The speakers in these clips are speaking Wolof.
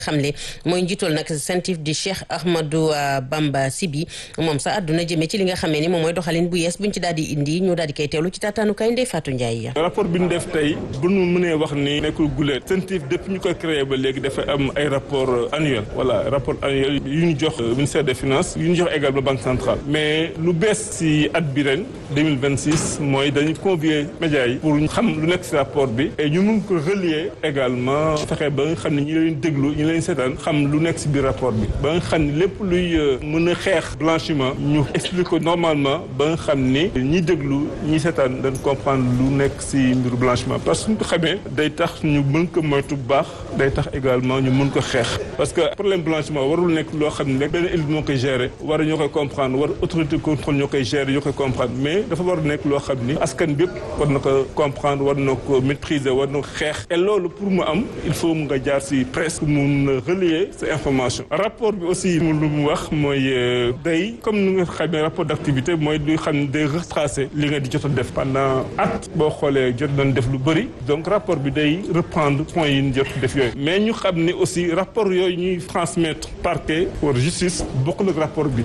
xamle mooy njiital nag CENTIF di Cheikh Ahmadou Bamba Sibi moom sax àdduna jëmee ci li nga xamee ni moom mooy doxalin bu yees buñ ci daal di indi ñu daal di koy teewlu ci taataanukaay Ndeye Fatou Ndiaye. rapport bi ñu def tey bu ñu mënee wax ni nekkul guleet CENTIF depuis ñu koy créé ba léegi dafa am ay rapport annuel voilà rapport annuel yu ñu jox ministère des finances yu ñu jox également banque centrale mais lu bees si at bi ren 2026 mooy dañu convier médias yi pour xam lu nekk si rapport bi et ñu mun ko relier également fexe ba nga xam ne ñi leen déglu ñi leen seetaan xam lu nekk si biir rapport bi ba nga xam ne lépp luy mën a xeex blanchiment ñu explique ko normalement ba nga xam ni ñi déglu ñi seetaan dañ comprendre lu nekk si mbiru blanchiment parce que suñ ko xamee day tax ñu mën ko moytu bu baax day tax également ñu mën ko xeex parce que problème blanchiment warul nekk loo xam ne rek benn élite moo koy gérer war ñoo koy comprendre war autorité contrôle ñoo koy gérer ñoo koy comprendre mais dafa war nekk loo xam ni askan bi yëpp war na ko comprendre war na ko maîtriser war na ko xeex et loolu pour mu am il faut mu nga jaar si presse pour mun relier ces informations rapport bi aussi mu lu mu wax mooy day comme ni nga xamee rapport d' activité mooy lu xam ne day retracer li nga di jot a def pendant at boo xoolee jot nañ def lu bëri donc rapport bi day reprendre points yi ñu jot def yooyu mais ñu xam ne aussi rapport yooyu ñuy transmettre parquet pour justice bokkul ak rapport bi.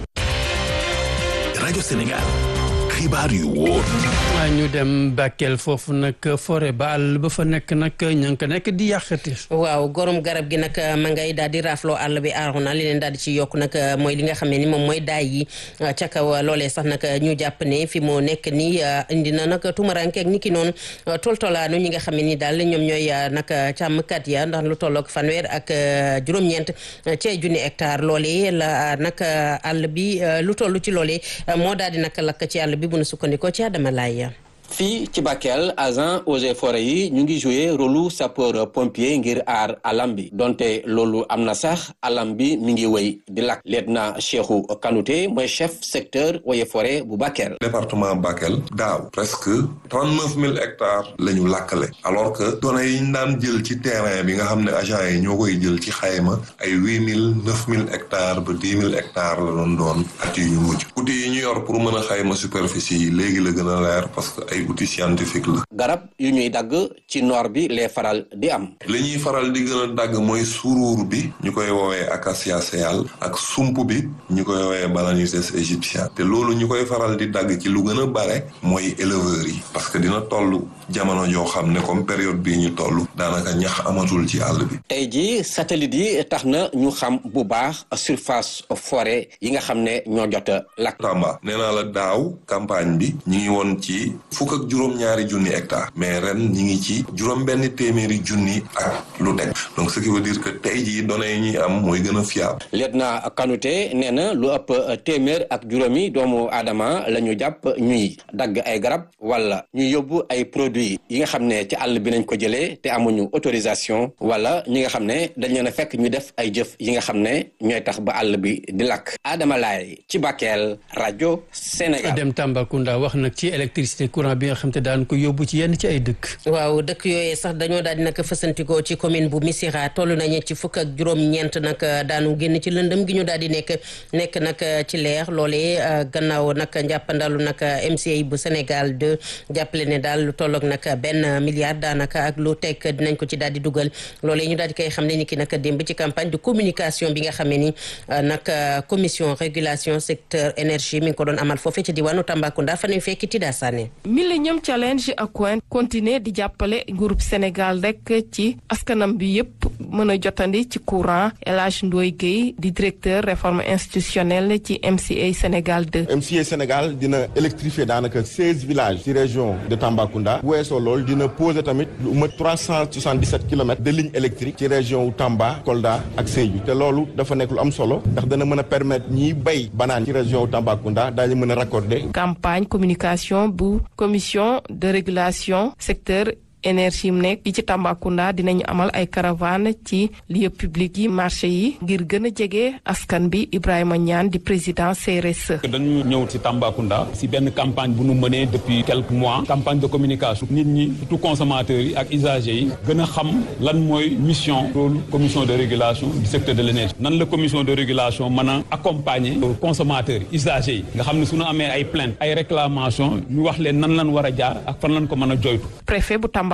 rajo Sénégal xibaar yu wóor. waaw ñu dem Bakel foofu nag forêt ba àll ba fa nekk nag ña ngi ko nekk di yàqati. waaw gorom garab gi nag ma ngay daal di raafloo àll bi aaru na li leen daal di ci yokk nag mooy li nga xam ne ni moom mooy daay yi ca kaw loolee sax nag ñu jàpp ne fi mu nekk nii indi na nag tumaranke ak ni ki noonu toltolaanu ñi nga xam ne ni daal ñoom ñooy nag càmmkat ya ndax lu tolloog fanweer ak juróom-ñeent ci ay junni hectare loolee la nag àll bi lu toll ci loolee moo daal di nag lakk ci àll bi bu nu sukkandikoo ci Adama Laye fii ci Bakel agent eaux et forêts yi ñu ngi joué rôlu sapeur pompier ngir aar alam bi donte loolu am na sax alam bi mi ngi wéy di lakk lieutenant Cheikhou Kanouté mooy chef secteur eaux et forêts bu Bakel. département Bakel daaw presque trente neuf mille hectares la ñu lakkale alors que données yi ñu daan jël ci terrain bi nga xam ne agent yi ñoo koy jël ci xayma ay huit mille neuf mille hectares ba dix mille hectares la doon doon at yi ñu mujj outils yi ñu yor pour mën a xayma superficie yi léegi la gën a leer parce que ay outil scientifique la. garab yu ñuy dagg ci noor bi les faral di am. li ñuy faral di gën a dagg mooy suruur bi ñu koy woowee acacia séal ak sump bi ñu koy woowee Balanuses égyptien te loolu ñu koy faral di dagg ci lu gën a bare mooy éleveurs yi parce que dina toll jamono joo xam ne comme période bii ñu toll daanaka ñax amatul ci àll bi. tey jii satellite yi tax na ñu xam bu baax surface forêt yi nga xam ne ñoo jot a lakk. Tamba nee naa la daaw campagne bi ñu ngi woon ci fukk ak juróom-ñaari junni hectare mais ren ñi ngi ci juróom-benn téeméeri junni ak lu teg donc ce qui veut dire que tey jii données yi ñuy am mooy gën a fiable. lieutenant Kanouté nee na lu ëpp téeméer ak juróomi doomu aadama la ñu jàpp ñuy dagg ay garab wala ñuy yóbbu ay produits yi nga xam ne ci àll bi nañ ko jëlee te amuñu autorisation wala ñi nga xam ne dañ leen a fekk ñu def ay jëf yi nga xam ne ñooy tax ba àll bi di lakk Adama Laye ci Bakel rajo Sénégal. dem Tambacounda wax nag ci électricité courant bi nga xam te daan ko yóbbu ci yenn ci ay dëkk. waaw dëkk yooyee sax dañoo daal di nag fësantikoo ci commune bu Missirah toll nañu ci fukk ak juróom-ñeent nag daanu génn ci lëndëm gi ñu daal di nekk nekk nag ci leer loolee gannaaw nag njàppandalu nag MCA bu Sénégal de jàppale ne daal lu tolloog nag benn milliard daanaka ak lu teg dinañ ko ci daal di dugal loolee ñu daal di koy xam ne ni ki nag démb ci campagne de communication bi nga xam ne ni nag commission régulation secteur énergie mi ngi ko doon amal foofee ci diwaanu Tambacounda fa ñuy fekki Tida Sané Millennium Challenge ak Coin continuer di jàppale groupe Sénégal rek ci askanam bi yépp mën a jotandi ci courant El Hadj Ndoye Guèye di directeur réforme institutionnelle ci MCA Sénégal 2. MCA Sénégal dina électrifier daanaka seize villages ci région de Tambacounda bu weesoo loolu dina poser tamit lu mat trois cent soixante dix sept kilomètres de ligne électrique ci région wu Tamba Kolda ak Sédhiou te loolu dafa nekk lu am solo ndax dana mën a permettre ñiy bay banaan ci région wu Tambacounda daañu mën a raccorder. campagne communication bu commission de régulation secteur. énergie mu nekk yi ci Tambacounda dinañu amal ay caravane ci lieu public yi marché yi ngir gën a jege askan bi Ibrahima Niane di président CRSE. dañu ñëw ci Tambacounda si benn campagne bu nu mënee depuis quelques mois campagne de communication nit ñi surtout consommateurs yi ak usagers yi gën a xam lan mooy mission rôle commission de régulation du secteur de l'énergie nan la commission de régulation mën a accompagner consommateurs yi usagers yi nga xam ne su ñu amee ay plainte ay réclamation ñu wax leen nan lan war a jaar ak fan lan ko mën a joytu. préfet bu Tamba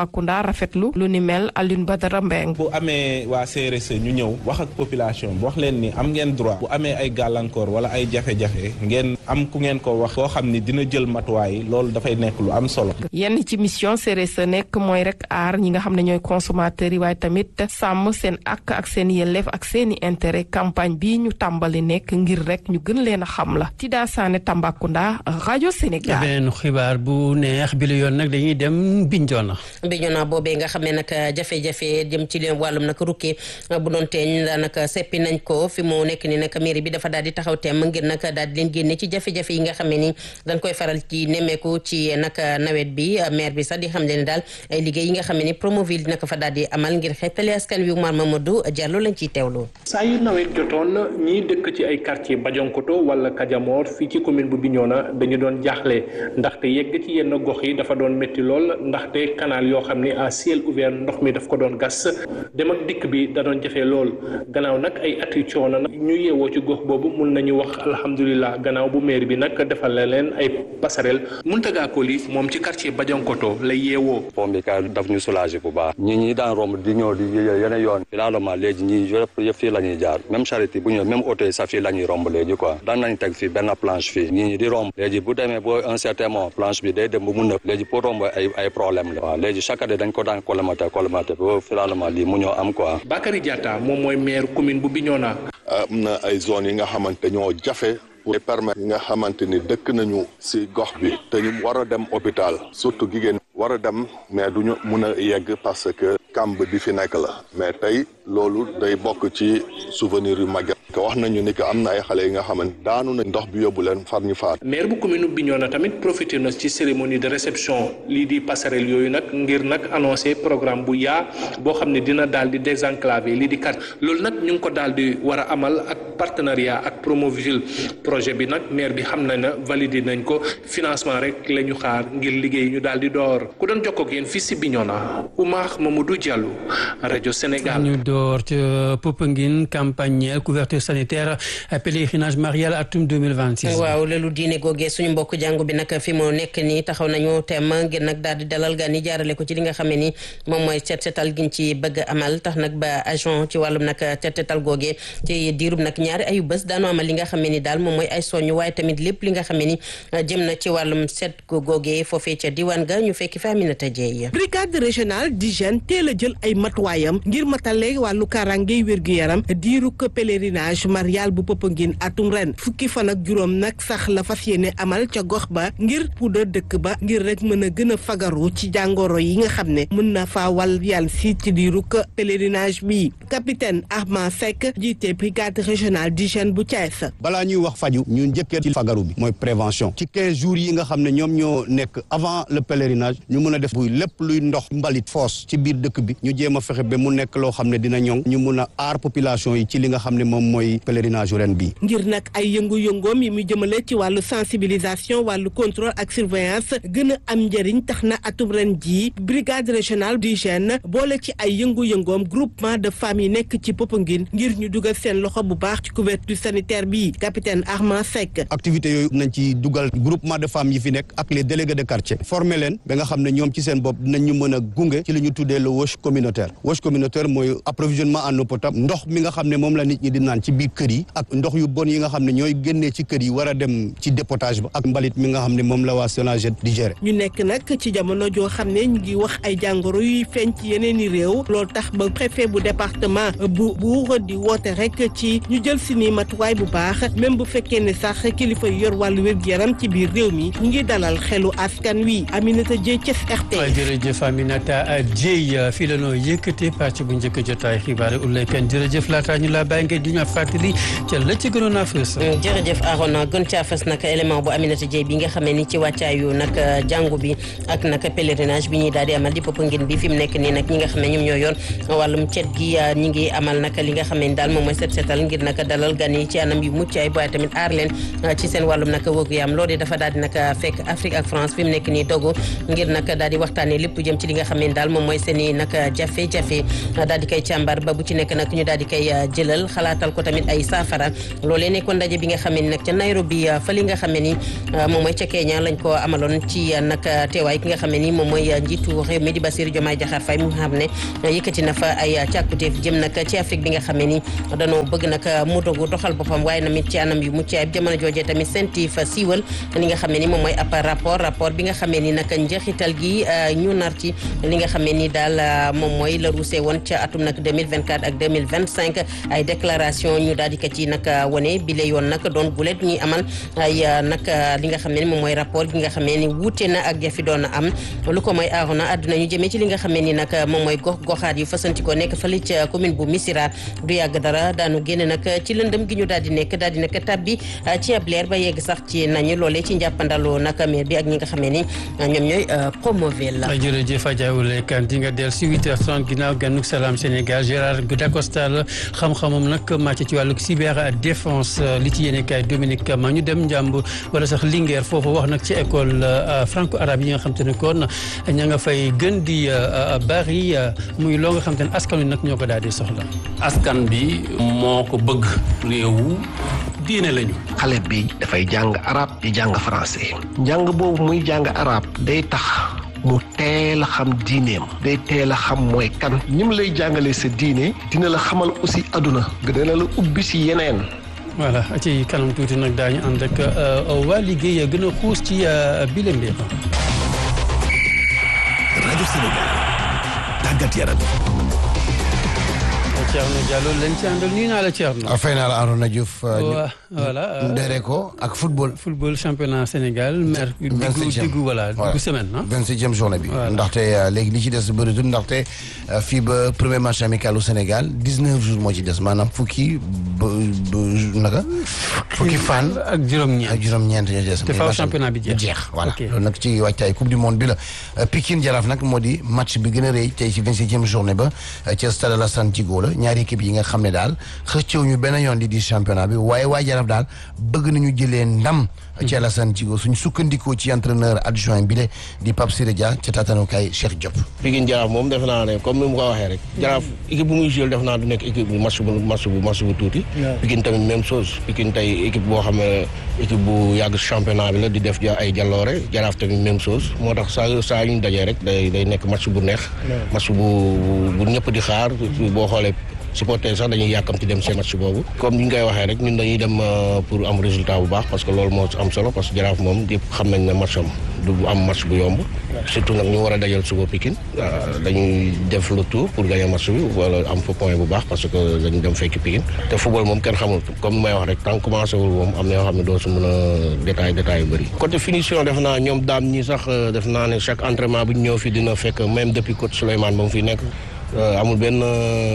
Tambacounda rafetlu lu ni mel Alioune Badara Mbeng bu amee waa CRSE ñu ñëw wax ak population bu wax leen ni am ngeen droit bu amee ay gàllankoor wala ay jafe-jafe ngeen am ku ngeen ko wax koo xam ni dina jël matuwaay loolu dafay nekk lu am solo. yenn ci mission CRSE nekk mooy rek aar ñi nga xam ne ñooy consommateurs yi waaye tamit sàmm seen ak ak seen yelleef ak seeni intérêt campagne bi ñu tàmbali nekk ngir rek ñu gën leen a xam la Tida Sané Tambacounda rajo Sénégal. beneen xibaar bu neex bi la yoon nag dañuy dem Bignona. Bignona boobee nga xam ne nag jafe-jafe jëm ci leen wàllum nag rukkee bu doon teeñ daanaka seppi nañ ko fi mu nekk ni nag mairie bi dafa daal di taxaw teem ngir nag daal di leen génne ci jafe-jafe yi nga xam ne ni dañ koy faral ci nemmeeku ci nag nawet bi maire bi sax di xam ne daal ay liggéey yi nga xam ne ni Promoville dina ko fa daal di amal ngir xeetali askan wi Oumar Mamadou Diallo lañ ciy teewloo. saa yu nawet jotoon ñiy dëkk ci ay quartier Bajonkoto wala Kadiamor fii ci commune bu Bignona dañu doon jaaxle ndaxte yegg ci yenn gox yi dafa doon métti lool ndaxte canal yoo xam ne à ciel ouvert ndox mi daf ko doon gas dem ak dikk bi da doon jafe lool gannaaw nag ay at yu coono nag ñu yeewoo ci gox boobu mun nañu wax alhamdulilah gannaaw bu maire bi nag defal la leen ay passerelle Muntaga Koli moom ci quartier Bajankoto lay yeewoo. pont bi ka daf ñu soulager bu baax ñi ñi daan romb di ñëw di yeneen yoon finalement léegi ñi yëpp yëpp fii la ñuy jaar même charité bu ñëw même auto yi sax fii la ñuy romb léegi quoi daan nañ teg fii benn planche fii ñi ñi di romb léegi bu demee boo un certain moment planche bi day dem bu mu nëb léegi pour romb ay ay problème la waaw léegi chaque année dañ ko daan colmater colmater ba finalement lii mu ñoo am quoi. Bakary Diatta moom mooy maire commune bu Bignona. am na ay zones yi nga xamante ñoo jafe pour permettre yi nga xamante ni dëkk nañu ci gox bi te ñu war a dem hôpital surtout jigéen war a dem mais du ñu mun a yegg parce que kamb bi fi nekk la mais tey loolu day bokk ci souvenir yu màgget que wax nañu ni que am na ay xale yi nga xamante daanu na ndox bi yóbbu leen far ñu faat maire bu commune bu Bignona tamit profité na ci cérémonie de réception lii di passerelle yooyu nag ngir nag annoncé programme bu yaa boo xam ne dina daal di désenclaver lii di kat loolu nag ñu ngi ko daal di war a amal ak partenariat ak Promoville projet bi nag maire bi xam na ne validé nañ ko financement rek la ñu xaar ngir liggéey ñu daal di door ku doon jokkoo ak yéen fii si Bignona Oumar Mamadou Diallo rajo Sénégal. ñu door ca Popenguine campagne couverture sanitaire pèlerinage marial atum 2026. waaw loolu diine googee suñu mbokk jàngu bi nag fi mu nekk nii taxaw nañu tem ngir nag daal di dalal gan yi jaarale ko ci li nga xam ne ni moom mooy set setal giñ ci bëgg amal tax nag ba agent ci wàllum nag set setal googee ci diirub nag ñaari ayu bés daanu amal li nga xam ne ni daal moom mooy ay soñu waaye tamit lépp li nga xam ne ni jëm na ci wàllum set googee foofee ca diwaan ga ñu fekki fa Aminata Dieye brigade régionale d'hygiène teel a jël ay matuwaayam ngir matale wàllu kaaraange wér-gu-yaram diiru ko pèlerinage marial bu Popenguine atum ren fukki fan ak juróom nag sax la fas yéene amal ca gox ba ngir puudar dëkk ba ngir rek mën a gën a fagaru ci jàngoro yi nga xam ne mën na faa wal yàlla si ci diiru ko pèlerinage bi capitaine Armand Seck jiite brigade régionale d'hygiène bu Thiès. balaa ñuy wax faju ñu njëkkee ci fagaru bi mooy prévention ci 15 jours yi nga xam ne ñoom ñoo nekk avant le pèlerinage ñu mën a def buy lépp luy ndox mbalit foos ci biir dëkk bi ñu jéem a fexe ba mu nekk loo xam ne dina ñoŋ ñu mun a aar population yi ci li nga xam ne moom mooy pèlerinage ren bi ngir nag ay yëngu-yëngoom yi mu jëmale ci wàllu sensibilisation wàllu contrôle ak surveillance gën a am njëriñ tax na atum ren jii brigade régionale d'hygiène boole ci ay yëngu-yëngoom groupement de femmes yi nekk ci Popenguine ngir ñu dugal seen loxo bu baax ci couverture sanitaire bi capitaine Armand Seck. activité yooyu nañ ci dugal groupement de femmes yi fi nekk ak les délégués de quartier former leen ba nga xam ne ñoom ci seen bopp dinañ ñu mën a gunge ci li ñu tuddee le wash communautaire wash communautaire mooy approvisionnement en eau potable ndox mi nga xam ne moom la nit ñi di naan ci biir kër yi ak ndox yu bon yi nga xam ne ñooy génnee ci kër yi war a dem ci dépotage ba ak mbalit mi nga xam ne moom la waa Sonaged di gérer. ñu nekk nag ci jamono joo xam ne ñu ngi wax ay jàngoro yuy feeñ ci yeneen i réew loolu tax ba préfet bu département bu Buur di woote rek ci ñu jël si ni matuwaay bu baax même bu fekkee ne sax kilifa yu yor wàllu wér-gu-yaram ci biir réew mi ñu ngi dalal xelu askan wi Aminata Dieye Thiès RT. waaw jërëjëf Aminata Dieye fii la noo yëkkatee pàcc bu njëkk jotaay xibaar Oulaye Kane jërëjëf laataa ñu laa bàyyi ngeen di ñu fàttali ca la ci gënoon a fës. jërëjëf Arona gën caa fës nag élément bu Aminata Dieye bi nga xamee ni ci wàccaayu nag jàngu bi ak nag pèlerinage bi ñuy daal di amal di Popenguine bi fi mu nekk nii nag ñi nga xam ne ñoom ñoo yoon wàllum cet gi ñi ngi amal nag li nga xam ne daal moom mooy set setal ngir nag dalal gan yi ci anam yu mucc ay waaye tamit aar leen ci seen wàllum nag wëgu yaam loolu dafa daal di nag fekk Afrique ak France fi mu nekk nii dogu ngir nag daal di waxtaanee lépp jëm ci li nga xam ne daal moom mooy seen i nag jafe-jafe daal di koy càmbar ba bu ci nekk nag ñu daal di koy jëlal xalaatal ko tamit tamit ay saafara loolee nekkoon ndaje bi nga xam ne ni nag ca Nairobi fa li nga xam ne ni moom mooy ca Kenya lañ ko amaloon ci nag teewaay ki nga xam ne ni moom mooy njiitu réew mi di Bassirou Diomaye Diakhar Faye mu xam ne yëkkati na fa ay càkkutéef jëm nag ci Afrique bi nga xam ne ni danoo bëgg nag mu dogu doxal boppam waaye namit ci anam yu mucc ayib jamono joojee tamit senti fa siiwal li nga xam ne ni moom mooy ab rapport rapport bi nga xam ne ni nag njeexital gi ñu nar ci li nga xam ne ni daal moom mooy la ruusee woon ca atum nag 2024 ak 2025 ay déclaration ñu daal di ko ci nag wane bi la yoon nag doon gulet ñuy amal ay nag li nga xam ne ni moom mooy rapport gi nga xam ne ni wuute na ak jafi doon am lu ko mooy aarona àdduna ñu jëmee ci li nga xam ne ni nag moom mooy gox goxaat yu fasantikoo nekk fële ca commune bu Missirah du yàgg dara daanu génn nag ci lëndëm gi ñu daal di nekk daal di nag tabbi ci ab leer ba yegg sax ci nañu loolee ci njàppandalu nag maire bi ak ñi nga xam ne ni ñoom ñooy promovel la jërëjëf Adja Ouleye Kane di nga del si 8h30 ginnaaw gànnug salaam Sénégal Gérard Dacosta la xam-xamam nag màcc ci wàllu cyber défense li ci yéene kaay Dominique ma ñu dem njàmb wala sax Linguère foofu wax nag ci école franco arabe yi nga xam te ne kon ña nga fay gën di bari muy loo nga xam te ne askan wi nag ñoo ko daal di soxla. askan bi moo ko bëgg réewu diine lañu. xale bi dafay jàng arab di jàng français njàng boobu muy jàng arab day tax mu teel a xam diineem day teel a xam mooy kan ñi mu lay jàngalee sa diine dina la xamal aussi aduna dina la ubbi si yeneen voilà ci kanam tuuti nag daañu ànd ak waa liggéey gën a xuus ci bile mbir. rajo Sénégal tàggat yaram. Thierno Diallo lañ ci àndal nuyu naa la Thierno. fay naa la Arona Diouf. voilà ndere ko ak football. football championnat Sénégal. mer diggu diggu voilà diggu semaine ah. vingt septième journée bi. ndaxte léegi li ci des bëritul ndaxte fii ba premier match amical au Sénégal dix neuf jours moo ci des maanaam fukki ba ba naka. fukki fan. ak juróom-ñeent ak juróom-ñeent ñoo des. te faaw championnat bi jeex. jeex voilà loolu nag ci wàccaay coupe du monde bi la. Pikine Jaraaf nag moo di match bi gën a rëy tey ci vingt septième journée ba ca stade Alassane Djigo la ñaari équipe yi nga xam ne daal xëccëw ñu benn yoon di di championnat bi waaye waa Jaraaf daal bëgg nañu jëlee ndam ci Alassane Djigo suñu sukkandikoo ci entraîneur adjoint bi le di Pape Siré Dia ca taatanukaay Cheikh Diop Pikine Jaraaf moom def naa ne comme ni mu ko waxee rek Jaraaf équipe bu muy joué def naa du nekk équipe bu match bu match bu match bu tuuti Pikine tamit même chose Pikine tey équipe boo xam ne équipe bu yàgg championnat bi la di def ay jalloore Jaraaf tamit même chose moo tax saa saa ñu dajee rek day day nekk match bu neex match bu bu ñëpp di xaar boo xoolee supporter sax dañuy yàkkamti dem seen match boobu comme ni ñu koy waxee rek ñun dañuy dem pour am résultat bu baax parce que loolu moo am solo parce que jaraaf moom yëpp xam nañ ne match am du am match bu yomb surtout nag ñu war a dajal suba Pikine dañuy def le tour pour gagner match bi wala am fa point bu baax parce que dañu dem fekki Pikine te football moom kenn xamul comme may wax rek tant commencé wul moom am na yoo xam ne doo si mën a détail détail yu bëri côté finition def naa ñoom daam ñi sax def naa ne chaque entraînement bu ñu ñëw fi dina fekk même depuis coach Souleymane ba mu fi nekk amul benn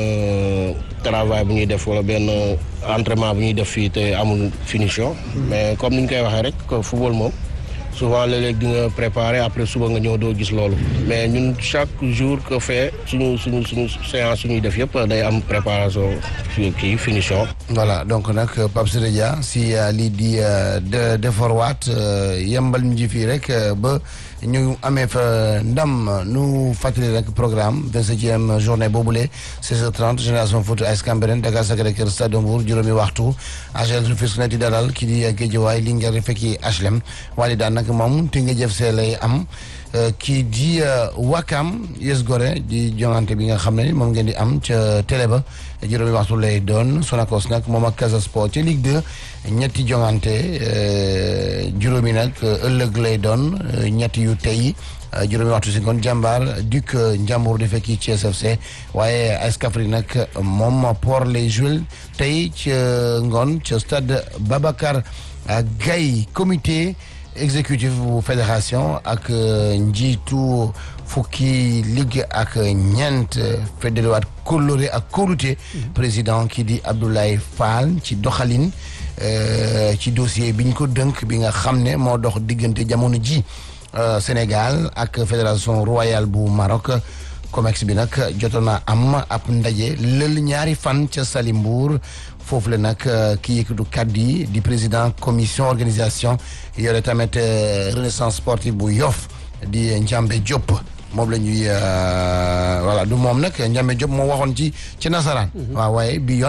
travail bu ñuy def wala benn entraînement bu ñuy def fii te amul finition. mais comme ni ñu koy waxee rek football moom souvent léeg-léeg di nga préparer après suba nga ñëw doo gis loolu. mais ñun chaque jour que fait suñu suñu suñu séance suñuy def yëpp day am préparation kii finition. voilà donc nag Pape Siré Dia si lii di de defarwaat yembal ñu ji fii rek ba. ñu amee fa ndam nu fàttali rek programme vingt-septième journée boobule 16h30 génération foot AS Cambérène Dakar Sacré-Cœur Stade de Mbour juróomi waxtu AGEL Rufisque na di dalal kii di Guédiawaye Linguère fekki HLM waaye daan nag moom te nga jëf see lay am kii di Wakam Yes Gorée di jongante bi nga xam ne moom ngeen di am ca télé ba juróomi waxtu lay doon Sonacos nag moom ak Casa Sport ca Ligue 2 ñetti jongante juróomi nag ëllëg lay doon ñetti yu tey juróomi waxtu si ngoon jàmbaar Duc Njàmbur di fekki ci SFC waaye AS Kaffrine nag moom Port lay joué tey ca ngoon ca stade Babacar Gaye comité exécutif bu fédération ak njiitu fukki ligue ak ñeent fédérewaat kóllëre ak kóolute président kii di Abdoulaye Fall ci doxalin ci dossier bi ñu ko dënk bi nga xam ne moo dox diggante jamono ji Sénégal ak fédération royale bu Maroc COMEX bi nag jotoon na am ab ndaje lël ñaari fan ca Salimbourg foofu la nag ki yëkkatu kàddu yi di président commission organisation yore tamit renaissance sportive bu Yoff di Njambe Diop moom la ñuy voilà du moom nag Njambe Diop moo waxoon ci ci nasaraan. waaw waaye bi yoon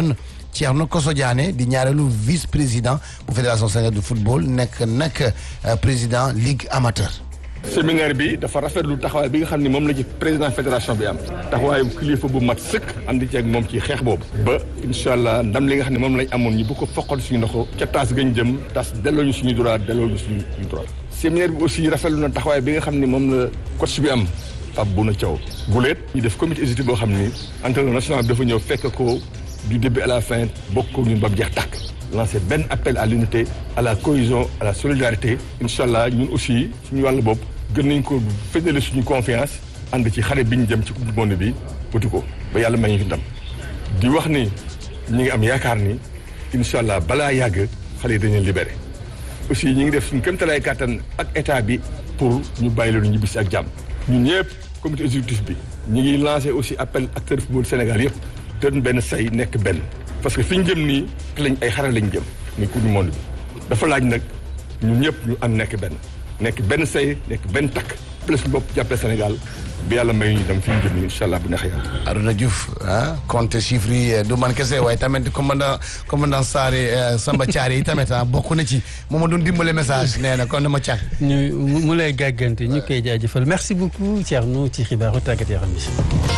Thierno Koso Diané di ñaareelu vice président bu fédération sénégalaise de football nekk nag président ligue amateur. séminaire bi dafa rafetlu taxawaay bi nga xam ne moom la ci président fédération bi am taxawaayu kilifa bu mat sëkk andi ceeg moom ci xeex boobu ba incha allah ndam li nga xam ne moom lañ amoon ñi bu ko foqal suñu ndoxo ca taas gañ jëm tas delloo ñu suñu droit delloo ñu suñu droit séminaire bi aussi rafetlu na taxawaay bi nga xam ne moom la coach bi am Pape Bouna Thiaw guleet ñu def comité exécutif boo xam ni entraîneur national bi dafa ñëw fekk ko du début à la fin bokk ko ñun ba mu jeex tàkk lancer benn appel à l'unité à la cohésion à la solidarité incha allah ñun aussi suñu wàllu bopp gën nañ ko fédérer suñu confiance ànd ci xare bi ñu jëm ci coupe du monde bi wuti ko ba yàlla may ñu fi ndam di wax ni ñi ngi am yaakaar ni incha allah balaa yàgg xale yi dañu libéré aussi ñi ngi def suñu kéemtalaay kàttan ak état bi pour ñu bàyyi leen ñibbisi ak jàmm ñun ñëpp comité exécutif bi ñu ngi lancé aussi appel acteur football Sénégal yëpp doon benn say nekk benn parce que fi ñu jëm nii lañ ay xare lañ jëm muy coupe du monde bi dafa laaj nag ñun ñëpp ñu am nekk benn nekk benn say nekk benn takk plus bopp jàppale Sénégal bi yàlla may ñu dem fi ñu jëm nii incha allah bu neexee yàlla. Arouna Diouf ah compte chiffres yi du man kese waaye tamit commandant commandant Saare Samba Thiaré yi tamit ah bokk na ci moom ma doon dimbale message nee na kon dama càkk. ñu mu lay gàggante ñu koy jaajëfal merci beaucoup Thierno ci xibaaru tàggat yaram bi.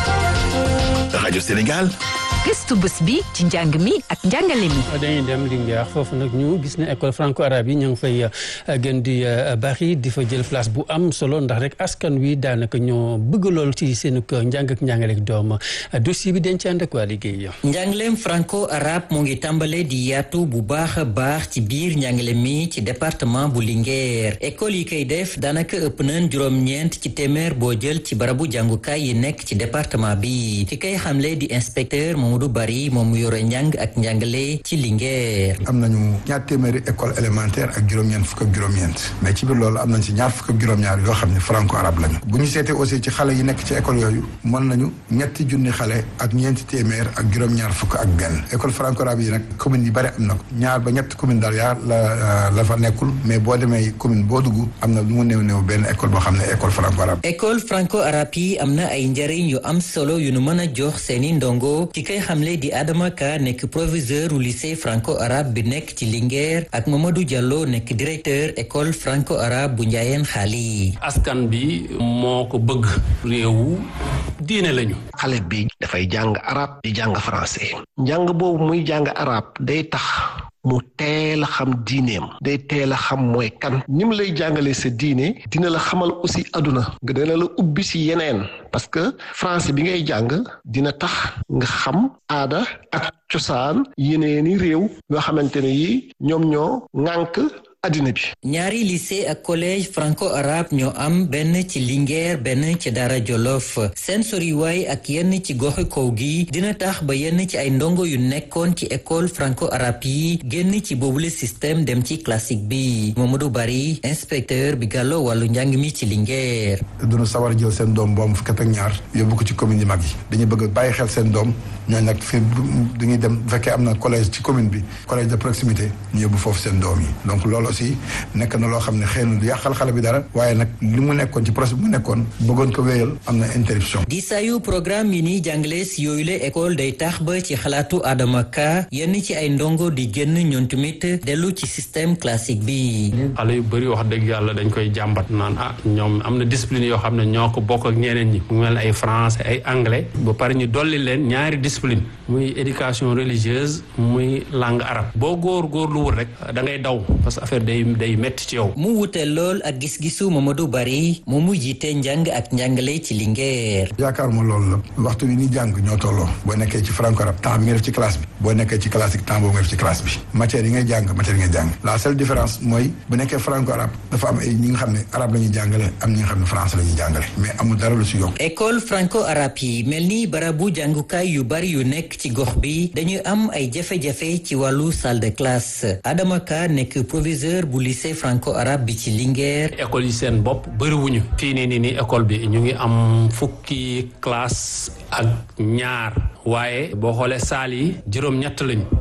rajo Sénégal. gëstu bés bi ci njàng mi ak njàngale mi. dañuy dem Linguère foofu nag ñu gis ne école franco arabe yi ñu ngi fay gën di bari di fa jël place bu am solo ndax rek askan wi daanaka ñoo bëgg lool ci seen njàng ak njàngale ak doom dossier bi dañ ci ànd ak waa liggéey. njàngaleem franco arabe moo ngi tàmbale di yaatu bu baax a baax ci biir njàngale mi ci département bu Linguère école yi koy def daanaka ëpp nañ juróom-ñeent ci téeméer boo jël ci barabu jàngukaay yi nekk ci département bi ki kay xamle di inspecteur Mamadou Bari moom mu yore njàng ak njàngale ci Linguère. am nañu ñaar téeméeri école élémentaire ak juróom-ñeent fukk ak juróom-ñeent mais ci biir loolu am nañ si ñaar fukk ak juróom-ñaar yoo xam ne franco arabe lañu bu ñu seetee aussi ci xale yi nekk ci école yooyu mën nañu ñetti junni xale ak ñeenti téeméer ak juróom-ñaar fukk ak benn école franco arabe yi nag commune yi bari am na ko ñaar ba ñett commune daal yaa la la fa nekkul mais boo demee commune boo dugg am na lu mu néew néew benn école boo xam ne école franco arabe. école franco arabe yi am na ay njëriñ yu am solo yu nu mën a jox seeni ndongo ci kay xamle di Adama Ka nekk proviseur u lycée franco arabe bi nekk ci Linguère ak Mamadou Diallo nekk directeur école franco arabe bu Njaayeen Xaali. askan bi moo ko bëgg réewu diine lañu. xale bi dafay jàng arab di jàng français njàng boobu muy jàng arab day tax mu teel a xam diineem day teel a xam mooy kan ni mu lay jàngalee sa diine dina la xamal aussi aduna nga dina la ubbi si yeneen parce que français bi ngay jàng dina tax nga xam aada ak cosaan yeneeni réew yoo xamante ne yi ñoom ñoo ŋànk addina bi ñaari lycée ak collège franco arabe ñoo am benn ci Linguère benn ci Dara Jolof seen soriwaay ak yenn ci goxi kaw gi dina tax ba yenn ci ay ndongo yu nekkoon ci école franco arabe yi génn ci boobule système dem ci classique bi Mamadou Bari inspecteur bi gàllo wàllu njàng mi ci Linguère duñu sawar jël seen doom bu am fukk ak ñaar yóbbu ko ci commune yi mag yi dañuy bëgg bàyyi xel seen doom ñooñu nag fi dañuy dem bu fekkee am na collège ci commune bi collège de proximité ñu yóbbu foofu seen doom yi donc loolu aussi nekk na loo xam ne xëy na du yàqal xale bi dara waaye nag li mu nekkoon ci procès bi mu nekkoon bëggoon ko wéyal am na interruption di sayu programme yi ni jàngale si yooyu la école day tax ba ci xalaatu Adama Ka yenn ci ay ndongo di génn ñoom tamit dellu ci système classique bi xale yu bëri wax dëgg yàlla dañ koy jàmbat naan ah ñoom am na discipline yoo xam ne ñoo ko bokk ak ñeneen ñi mu mel ay français ay anglais ba pare ñu dolli leen ñaari discipline muy éducation religieuse muy langue arabe boo góor góor lu wul rek da ngay daw parce que affaire day day métti ci yow. mu wute lool ak gis-gisu Mamadou Bari moom mu jiite njàng ak njàngale ci Linguère. yaakaar ma loolu la waxtu bi ni jàng ñoo tolloo boo nekkee ci franco arabe temps bi nga def ci classe bi boo nekkee ci classique temps boobu nga def ci classe bi matière yi ngay jàng matière yi ngay jàng la seule différence mooy bu nekkee franco arabe dafa am ay ñi nga xam ne arabe la ñuy jàngale am ñi nga xam ne français la ñuy jàngale mais amul dara lu si yokk. école franco arabe yi mel ni barabu jàngukaay yu bari yu nekk ci gox bi dañuy am ay jafe-jafe ci wàllu salle de classe Adama Ka nekk proviseur bu lycée franco arabe bi ci Linguère. école yi seen bopp bëriwuñu fii nii nii nii école bi ñu ngi am fukki classe ak ñaar waaye boo xoolee saal yi juróom-ñett lañu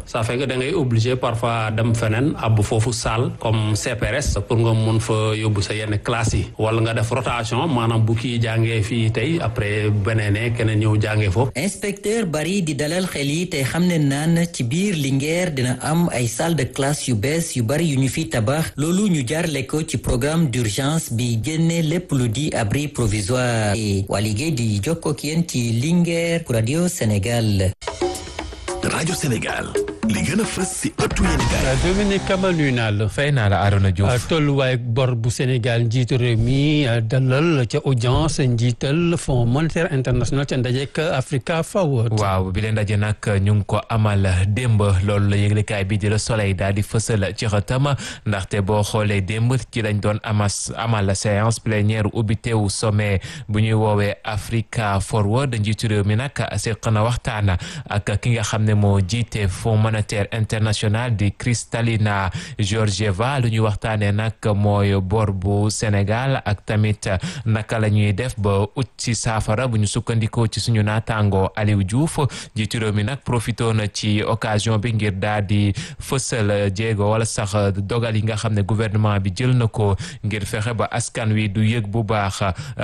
ça fait que da ngay obligé parfois dem feneen ab foofu salle comme CPRS pour nga mun fa yóbbu sa yenn classe yi wala nga def rotation maanaam bu kii jàngee fii tey après beneen keneen ñëw jàngee foofu. inspecteur bari di dalal xel yi te xam ne naan ci biir Linguère dina am ay salle de classe yu bees yu bari yu ñu fi tabax loolu ñu jaarle ko ci programme d'urgence bi génne lépp lu di abri provisoire et waa liggéey di jokkoo ak yéen ci Linguère pour Radio Sénégal. Radio Sénégal. li gën a fës si ëttu yéenekaay. Dominique Kama nuyu naa la. fay naa la Arona Diouf. tolluwaay bor bu Sénégal njiitu réew mi dalal ca audience njiital Fonds monétaire international ca ndajeek Africa Forward. waaw bi leen ndaje nag ñu ngi ko amal démb loolu la yëglekaay bi di Le Soleil daal di fësal ci xëtam ndaxte boo xoolee démb ci lañ doon amas amal séance plénière ubbitewu sommet bu ñuy woowee Africa Forward njiitu réew mi nag seq na waxtaan ak ki nga xam ne moo jiite Fonds monétaire international di Kristalina Georgieva lu ñuy waxtaanee nag mooy bor bu Sénégal ak tamit naka la ñuy def ba ut ci saafara bu ñu sukkandikoo ci suñu naataango Aliou Diouf jiitu réew mi nag profité na ci occasion bi ngir daal di fësal jéego wala sax dogal yi nga xam ne gouvernement bi jël na ko ngir fexe ba askan wi du yëg bu baax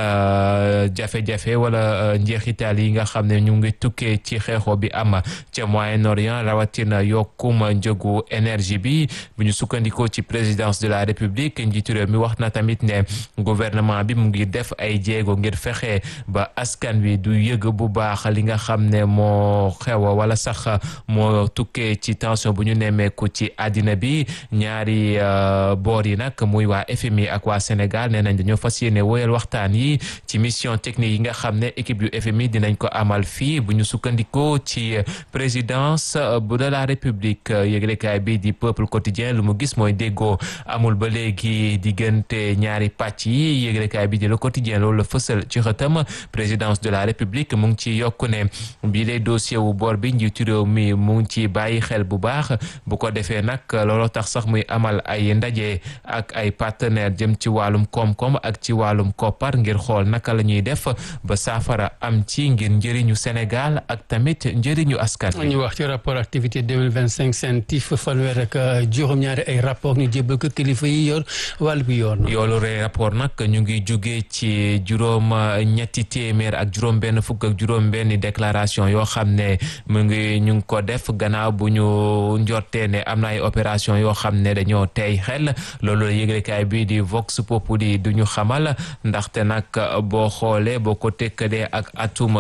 jafe-jafe wala njeexital yi nga xam ne ñu ngi tukkee ci xeexoo bi am ca Moyen-Orient rawatina yokkum njëgu énergie bi bu ñu sukkandikoo ci présidence de la république njiitu réew mi wax na tamit ne gouvernement bi mu ngi def ay jéego ngir fexe ba askan wi du yëg bu baax li nga xam ne moo xew wala sax moo tukkee ci tension bu ñu nemmeeku ci àddina bi ñaari boor yi nag muy waa FMI ak waa Sénégal nee nañ dañoo fas yéene woyal waxtaan yi ci mission technique yi nga xam ne équipe yu FMI dinañ ko amal fii bu ñu sukkandikoo ci présidence bu de la république yëglekaay bi di peuple quotidien lu mu gis mooy déggoo amul ba léegi diggante ñaari pàcc yi yëglekaay bi di le quotidien loolu la fësal ci xëtam présidence de la république mu ngi ci yokku ne bii lay dossier wu bor bi njiitu réew mi mu ngi ci bàyyi xel bu baax bu ko defee nag looloo tax sax muy amal ay ndaje ak ay partenaire jëm ci wàllum koom-koom ak ci wàllum koppar ngir xool naka la ñuy def ba saafara am ci ngir njëriñu Sénégal ak tamit njëriñu askan ñu wax ci rapport activité 2025 CENTIF fanweer ak juróom-ñaari ay rapport ñu jébbal ko kilifa yi yor wàll bi yoon yoolu rey rapport nag ñu ngi jóge ci juróom ñetti téeméer ak juróom benn fukk ak juróom benn déclaration yoo xam ne mu ngi ñu ngi ko def gannaaw bu ñu njortee ne am na ay opération yoo xam ne dañoo tey xel loolu la yëglekaay bi di Vox Populi du ñu xamal ndaxte nag boo xoolee boo ko tekkalee ak atum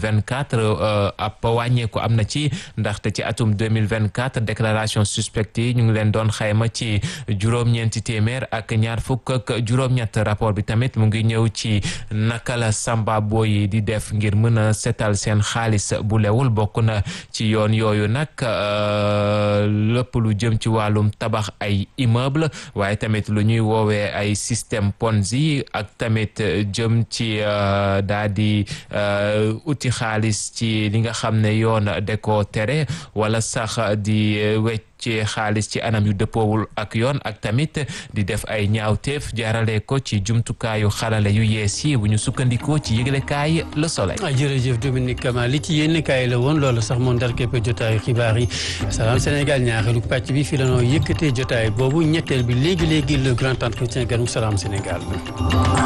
2024 ab wàññeeku am na ci ndaxte ci atum 2024 déclaration suspecte yi ñu ngi leen doon xayma ci juróom-ñeenti téeméer ak ñaar fukk ak juróom-ñett rapport bi tamit mu ngi ñëw ci naka la samba boy yi di def ngir mën a setal seen xaalis bu lewul bokk na ci yoon yooyu nag lépp lu jëm ci wàllum tabax ay immeuble waaye tamit lu ñuy woowee ay système Ponzi ak tamit jëm ci daa di uti xaalis ci li nga xam ne yoon de ko tere wala sax di wecc ci xaalis ci anam yu dëppoowul ak yoon ak tamit di def ay ñaawteef jaarale ko ci jumtukaayu xarale yu yees yi bu ñu sukkandikoo ci yëglekaay Le Soleil. jërëjëf Dominique Kama li ci yéen kaay la woon loolu sax moo ndar képp jotaayu xibaar yi salaam Sénégal ñaareelu pàcc bi fi la noo yëkkatee jotaay boobu ñetteel bi léegi léegi le grand entretien ganu salaam Sénégal.